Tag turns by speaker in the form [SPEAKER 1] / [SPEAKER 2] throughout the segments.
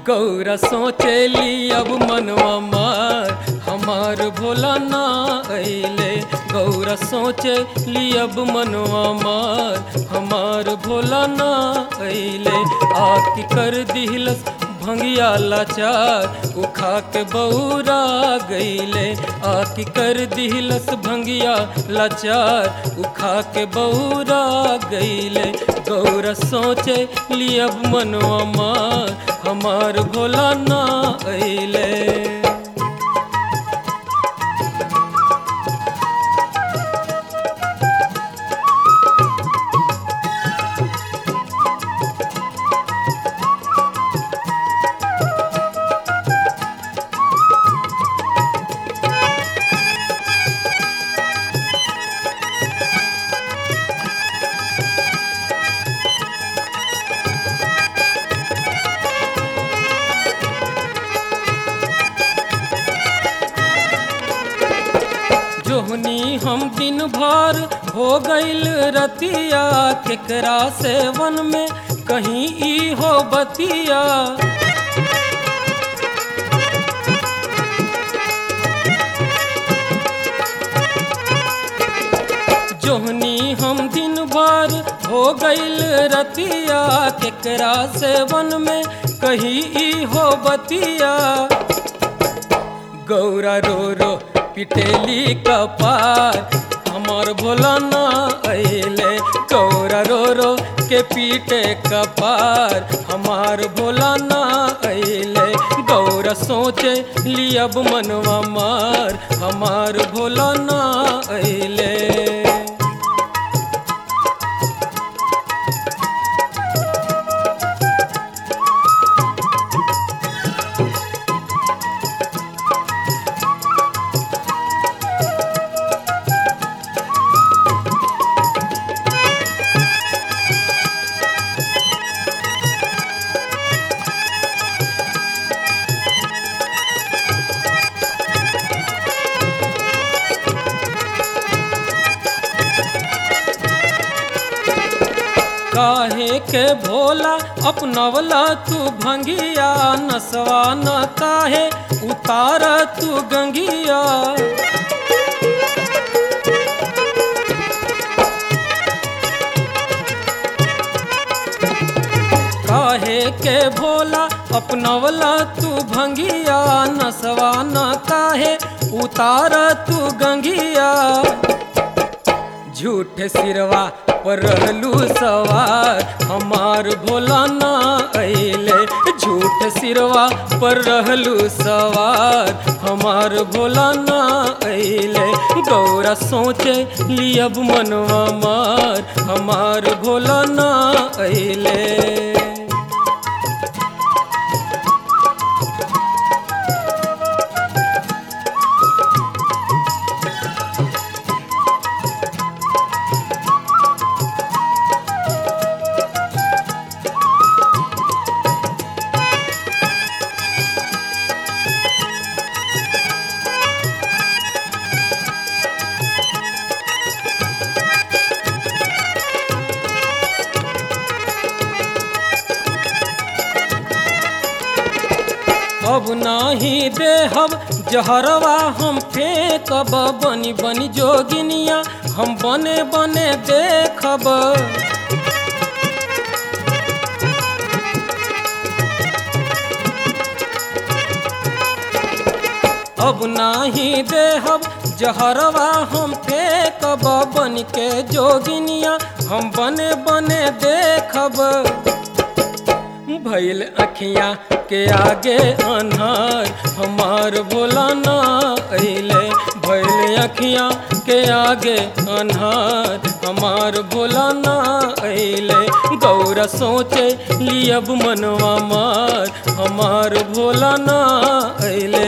[SPEAKER 1] गौरा सोचेली अब मनवा मार हमार भोला ना अइले गौरा सोचे ली अब मनवा मार हमार भोला ना अइले आकी कर दिहलस भंगिया लाचार उखा के बौरा गईले आकी कर दिहलस भंगिया लाचार उखा के बौरा गईले गौरा सोचे ली अब मनवा मार हमार भोला ना अइले जोहनी हम दिन भर हो गईल रतिया केकरा से वन में कहीं ई हो बतिया जोहनी हम दिन भर हो गईल रतिया केकरा से वन में कहीं ई हो बतिया गौरा रो रो पिटेली कपार हमार भोला ना अइले गौरा रो रो के पीटे कपार हमार भोला ना अइले गौरा सोचे ली अब मनवा मार हमार भोला ना अइले काहे के भोला अपनवला तू भंगिया नसवा न काहे उतार तू गंगिया काहे के भोला अपनवला तू भंगिया नसवा न काहे उतार तू गंगिया झूठ सिरवा पर रहलू सवार हमार भोला ना अइले झूठ सिरवा पर रहलू सवार हमार भोला ना अइले गौरा सोचे लियब मनवा मार हमार भोला ना अइले अब नाही देहब जहरवा हम फेंकब बनी बनी जोगिनिया हम बने बने देखब अब नाही देहब जहरवा हम फेंकब बन के जोगिनिया हम बने बने देखब भैल अखियाँ के आगे अनहार हमार भोला ना अइले भैल अखियाँ के आगे अनहार हमार भोला ना अइले गौरा सोचे लियब मनवा मार हमार भोला ना अइले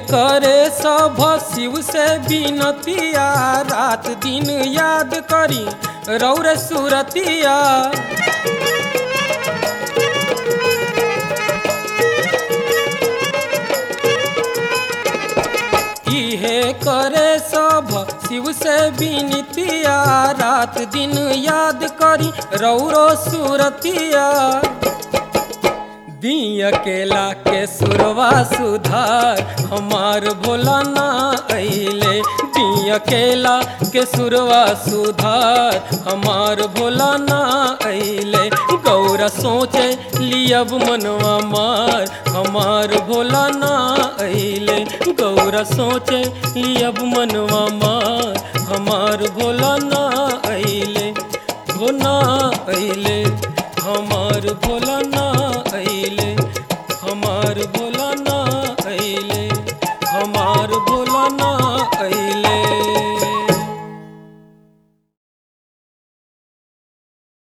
[SPEAKER 1] करे सब शिव से बिनतिया रात दिन याद करी रौर सुरतिया इहे करे सब शिव से बिनतिया रात दिन याद करी रौरो सुरतिया दी अकेला के सुरवा सुधार हमार भोला ना अइले दी अकेला के सुरवा सुधार हमार भोला ना अइले गौरा सोचे लियब मनवा मार हमार भोला ना अइले गौरा सोचे लियब मनवा मार हमार भोला ना अइले हो ना अइले हमार भोला